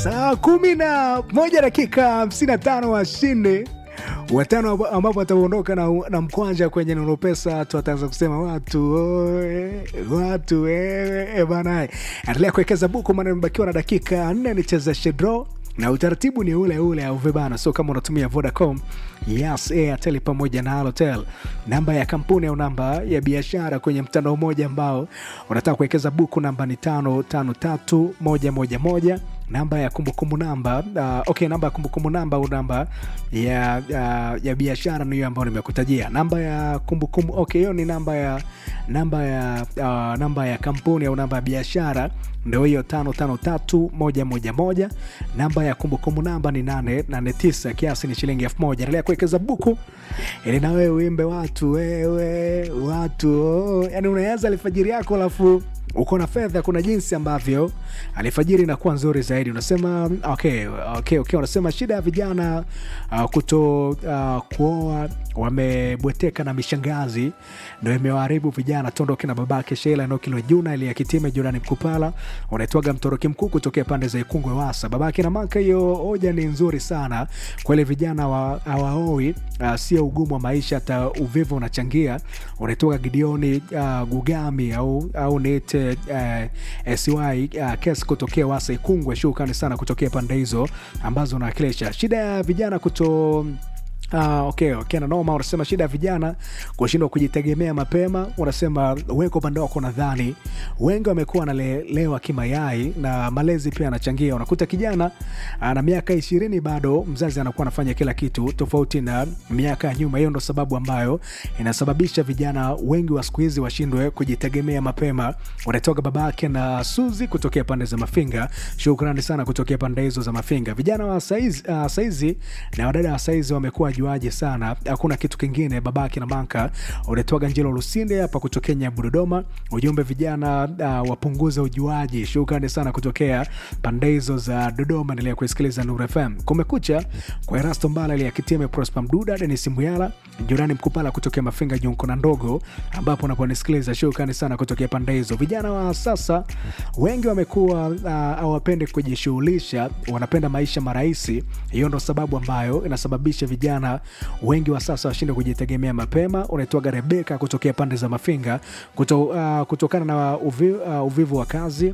saa kumi na moja dakika hamsini na tano washinde watano ambapo wataondoka na, na mkwanja kwenye Nuru Pesa. Watu wataanza kusema watu oe, watu wewe e bana, endelea kuwekeza buku, maana imebakiwa na dakika nne nichezeshe draw na utaratibu ni ule ule au vibana. So kama unatumia Vodacom, Yas, Airtel pamoja na Halotel, namba ya kampuni au namba ya biashara kwenye mtandao mmoja ambao unataka kuwekeza buku, namba ni tano tano tatu moja moja moja namba ya kumbukumbu namba uh, okay, namba ya kumbukumbu namba au namba ya, ya, ya biashara ni hiyo ambayo nimekutajia. Namba ya kumbukumbu okay, hiyo ni namba ya namba ya uh, namba ya kampuni au namba ya biashara ndio hiyo tano tano tatu moja moja moja. Namba ya kumbukumbu namba ni nane nane tisa, kiasi ni shilingi elfu moja. Endelea kuwekeza buku ili na wewe uimbe watu wewe watu oh. Yani unaanza alfajiri yako alafu uko na fedha. Kuna jinsi ambavyo alfajiri inakuwa nzuri zaidi. Unasema okay, okay, okay. Unasema shida ya vijana uh, kuto uh, kuoa, wamebweteka na mishangazi ndo imewaharibu vijana. Tondoke na babake Sheila Nokilo Juna ili akitime Jorani Mkupala unaitwaga mtoroki mkuu kutokea pande za Ikungwe Wasa. Babake na maka, hiyo hoja ni nzuri sana kweli, vijana hawaoi uh, sio ugumu wa maisha, hata uvivu unachangia. Unaitwaga Gideoni uh, Gugami au, au niite uh, sy uh, kes kutokea Wasa Ikungwe. Shukrani sana kutokea pande hizo ambazo unawakilisha. Shida ya vijana kuto Ah, okay, okay, na noma. Unasema shida ya vijana kushindwa kujitegemea mapema. Unasema weko upande wako, nadhani wengi wamekuwa wanalelewa kimayai na malezi pia anachangia. Unakuta kijana ana miaka ishirini bado mzazi anakuwa anafanya kila kitu tofauti na miaka ya nyuma. Hiyo ndo sababu ambayo inasababisha vijana wengi wa siku hizi washindwe kujitegemea mapema. Unatoka babake na Suzi kutokea pande za Mafinga. Shukrani sana kutokea pande hizo za Mafinga. Vijana wa saizi, uh, saizi na wadada wa saizi wamekuwa juaje sana, hakuna kitu kingine. Babake na Manka unatoka Njelo Lusinde hapa kutokea Nyabu Dodoma. Ujumbe vijana uh, wapunguze ujuaji. Shukrani sana kutokea pande hizo za Dodoma. Endelea kusikiliza Nuru FM. Kumekucha kwa Erasto Mbala ile akitime Prosper Mduda, Denis Muyala, Jorani Mkupala kutokea Mafinga Jonko na Ndogo, ambapo unaponisikiliza. Shukrani sana kutokea pande hizo. Vijana wa sasa wengi wamekuwa hawapendi uh, kujishughulisha, wanapenda maisha marahisi. Hiyo ndo sababu ambayo inasababisha vijana wengi wa sasa washinde kujitegemea mapema. Unaitwaga Rebeka kutokea pande za Mafinga kuto, uh, kutokana na uvi, uh, uvivu wa kazi uh,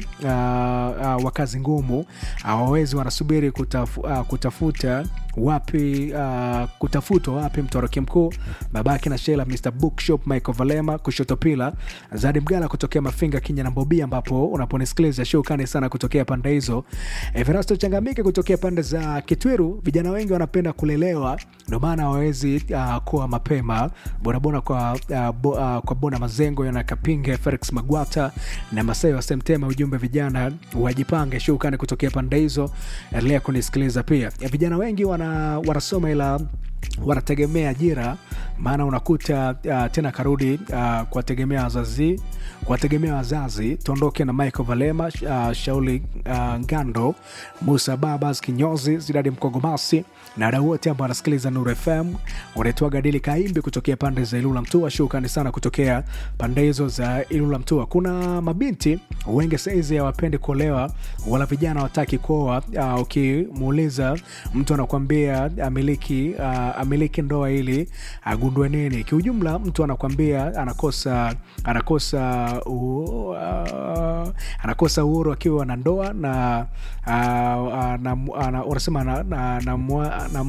uh, wa kazi ngumu hawawezi, uh, wanasubiri kutaf, uh, kutafuta wapi uh, kutafutwa wapi mtoroki mkuu babake na Shela Mr Bookshop Michael Valema kushoto pila Zadi Mgala kutokea Mafinga Kinya na Mbobia, ambapo unaponisikiliza shukrani sana kutokea pande hizo. Everasto Changamike kutokea pande za Kitwiru, vijana wengi wanapenda kulelewa, ndio maana hawawezi uh, kuwa mapema bonabona kwa, uh, bo, uh, kwa bona mazengo yana Kapinge Felix Magwata na Masai wa Semtema. Ujumbe vijana wajipange. Shukrani kutokea pande hizo, endelea kunisikiliza pia. Ya vijana wengi wana, wanasoma ila wanategemea ajira, maana unakuta uh, tena karudi uh, kuwategemea wazazi kuwategemea wazazi. Tuondoke na Michael Valema, uh, Shauli uh, Ngando, Musa Babas Kinyozi, Zidadi Mkogomasi na wadau wote ambao wanasikiliza Nuru FM. Unaitwa Gadili Kaimbi kutokea pande za Ilula Mtua. Shukrani sana kutokea pande hizo za Ilula Mtua. Kuna mabinti wengi saizi hawapendi kuolewa, wala vijana wataki kuoa. Uh, ukimuuliza mtu anakuambia amiliki uh, amiliki ndoa ili agundue nini? Kiujumla mtu anakwambia anakosa anakosa uh, uh, anakosa uhuru akiwa na ndoa na uh, uh, na, uh, unasema na, na, na, na, na,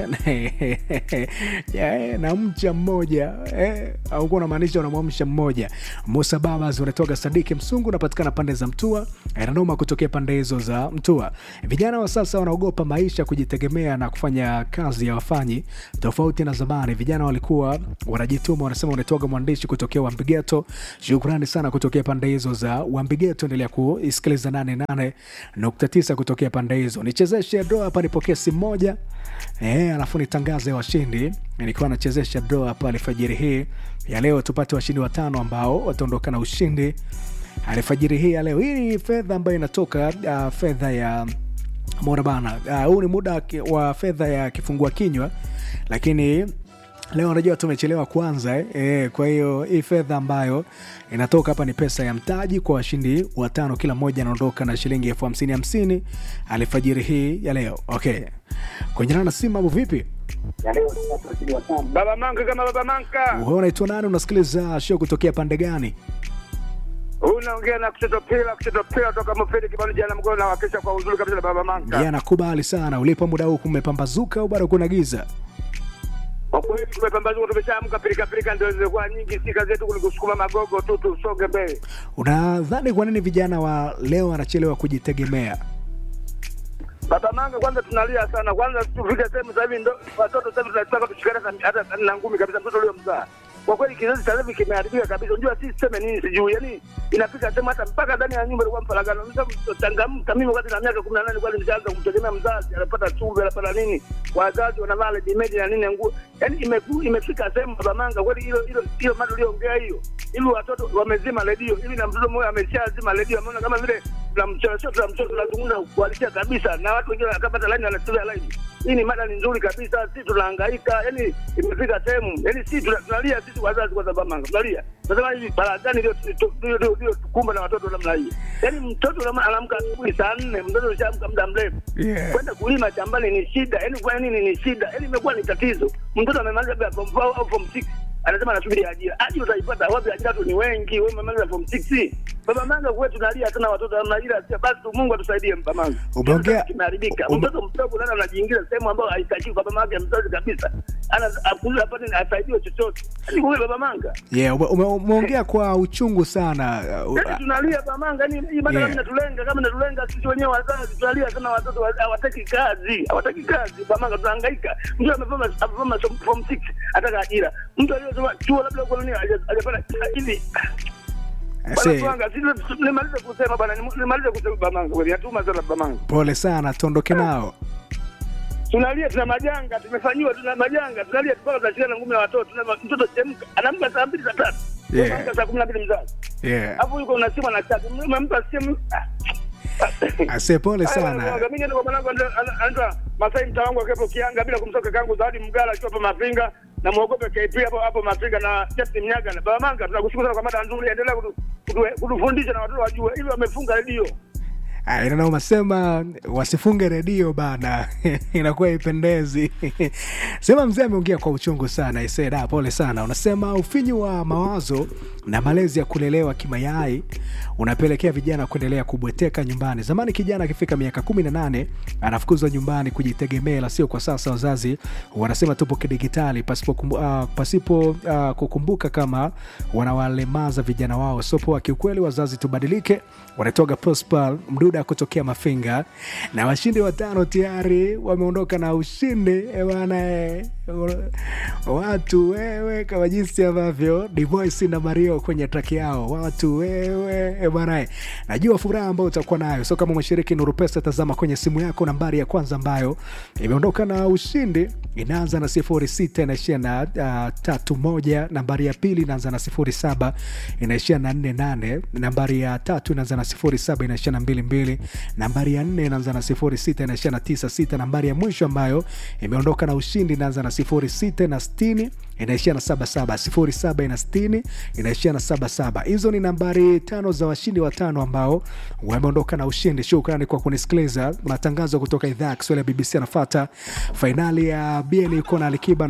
yeah, na mcha mmoja eh, au unamaanisha unamwamsha mmoja. Musa Babas unatoka Sadiki Msungu, unapatikana pande za Mtua, Nanoma kutokea pande hizo za Mtua. Vijana wa sasa wanaogopa maisha, kujitegemea na kufanya kazi ya wafanyi tofauti na zamani. Vijana walikuwa wanajituma, wanasema. Unatoka mwandishi kutokea Wambigeto, shukrani sana kutokea pande hizo za Wambigeto. Endelea kuisikiliza 88.9 kutokea pande hizo. Nichezeshe doa hapa, nipokee simu moja eh, alafu nitangaze washindi. Nilikuwa nachezesha doa hapa alfajiri hii ya leo, tupate washindi watano ambao wataondoka na ushindi alfajiri hii ya leo. Hii ni fedha ambayo inatoka uh, fedha ya mona bana. Huu uh, ni muda wa fedha ya kifungua kinywa, lakini leo unajua tumechelewa kwanza eh? E, kwa hiyo hii fedha ambayo inatoka hapa ni pesa ya mtaji kwa washindi watano, kila mmoja anaondoka na shilingi elfu hamsini hamsini alfajiri hii ya leo. Okay, kwenye nana simu, mambo vipi? Baba Manka kama Baba Manka. Wewe unaitwa nani? Unasikiliza show kutokea pande gani? Unaongea na kushoto pila kushoto pila toka Mfidi kibali jana mgoni na wakisha kwa uzuri kabisa na Baba Manka. Yeah, nakubali sana. Ulipo muda huu kumepambazuka au bado kuna giza? Kwa kweli tumepambazuka tumeshaamka pilika pilika ndio zilikuwa nyingi si kazi yetu kulikusukuma magogo tu tusonge mbele. Unadhani kwa nini vijana wa leo wanachelewa kujitegemea? Baba Manga, kwanza tunalia sana. Kwanza tufike sehemu sasa hivi ndo watoto sasa hivi tunataka tushikane hata na ngumi kabisa mtoto leo mzaa. Kwa kweli kizazi sasa hivi kimeharibika kabisa. Unajua sisi tuseme nini sijui. Yaani inafika sehemu hata mpaka ndani ya nyumba ilikuwa mfaragano. Msa changamka mimi wakati na miaka 18 kwani nishaanza kumtegemea mzazi, anapata chumvi, anapata nini? Wazazi wanavaa ready na nini nguo. Yaani imeku, imefika sehemu Baba Manga kweli hilo hilo hilo mada uliongea hiyo. Ili watoto wamezima redio. Ili na mtoto mmoja ameshazima redio. Ameona kama vile tunamchosha tunamchosha tunazungumza kuhalisia kabisa na watu wengine wakapata line wanachukua line. Hii ni mada ni nzuri kabisa, sisi tunahangaika, yani imefika sehemu, yani sisi tunalia sisi wazazi kwa sababu manga tunalia. Nasema hivi barazani ndio ndio ndio tukumba na watoto namna hii. Yani mtoto anaamka asubuhi saa nne, mtoto alishaamka muda mrefu. Yeah. Kwenda kulima shambani ni shida, yani kwa nini ni shida? Yani imekuwa ni tatizo. Mtoto amemaliza bila form 4 au form 6 anasema anasubiri ajira. Ajira utaipata wapi? Ajira tu ni wengi. Wewe umemaliza form 6. Baba Manga kwetu tunalia sana watoto namna ile, sio basi tu Mungu atusaidie Baba Manga. Umeongea- kimeharibika. ume- Mtoto mdogo nani anajiingiza sehemu ambayo haitakiwi kwa baba yake mzazi kabisa. Ana akula apate asaidiwe chochote. Ni kwa Baba Manga. Yeah, ume- ume- umeongea kwa uchungu sana. Uh, Yaani tunalia Baba Manga, ni hii mada Yeah. kama inatulenga kama inatulenga sisi wenyewe wazazi tunalia sana watoto wa- hawataki kazi. Hawataki kazi. Baba Manga tunahangaika. Mtu amefanya amefanya form 6 ataka ajira. Mtu aliyesoma chuo labda kwa nini haja- hajapata hivi I Bwana say, Twanga, sisi nimalize kusema bwana, nimalize kusema Baba Manga. Kweli natuma sana Baba Manga. pole sana, tuondoke nao. tunalia tuna majanga tumefanyiwa tuna majanga tunalia mpaka tunashikana ngumi na watoto tuna mtoto chemka anaamka saa mbili saa tatu Yeah. Anaamka saa kumi na mbili mzazi Yeah. alafu yuko una simu anachati umempa simu Ase pole sana. mimi ndio kwa mwanangu anaitwa- anaitwa Masai mtawangu akiwepo Kianga bila kumsoka kangu Zawadi Mgala akiwa hapa Mafinga na muogope KP hapo hapo Mafinga na Justin Mnyaga na Baba Manga tunakushukuru sana kwa mada nzuri endelea kutu- kutu- kutufundisha na watoto wajue hivi wamefunga redio Ah, ina maana sema wasifunge redio bana, inakuwa ipendezi. Sema mzee ameongea kwa uchungu sana. Iseda, pole sana. Unasema ufinyu wa mawazo na malezi ya kulelewa kimayai unapelekea vijana kuendelea kubweteka nyumbani. Zamani kijana akifika miaka kumi na nane anafukuzwa nyumbani kujitegemea, ila sio kwa sasa. Wazazi wanasema tupo kidigitali pasipo, kumbu, uh, pasipo uh, kukumbuka kama wanawalemaza vijana wao. So poa kiukweli, wazazi tubadilike. Wanatoka Prosper Mduda kutokea Mafinga na washindi watano tayari wameondoka na ushindi eh, bwana eh. Watu wewe, kama jinsi ambavyo Divoice na Mario kwenye track yao, watu wewe eh, bwana eh. Najua furaha ambayo utakuwa nayo. So kama umeshiriki Nuru Pesa, tazama kwenye simu yako nambari ya kwanza ambayo imeondoka na ushindi inaanza na sifuri sita inaishia na uh, tatu moja. Nambari ya pili inaanza na sifuri saba inaishia na nne nane. Nambari ya tatu inaanza na sifuri saba inaishia na mbili mbili. Nambari ya nne inaanza na sifuri sita inaishia na tisa sita. Nambari ya mwisho ambayo imeondoka na ushindi inaanza na sifuri sita na sitini inaishia na saba saba. Sifuri saba ina sitini inaishia na saba saba. Hizo ni nambari tano za washindi watano ambao wameondoka na ushindi. Shukrani kwa kunisikiliza. Matangazo kutoka idhaa ya Kiswahili ya BBC yanafata. Fainali ya BN iko na Alikiba na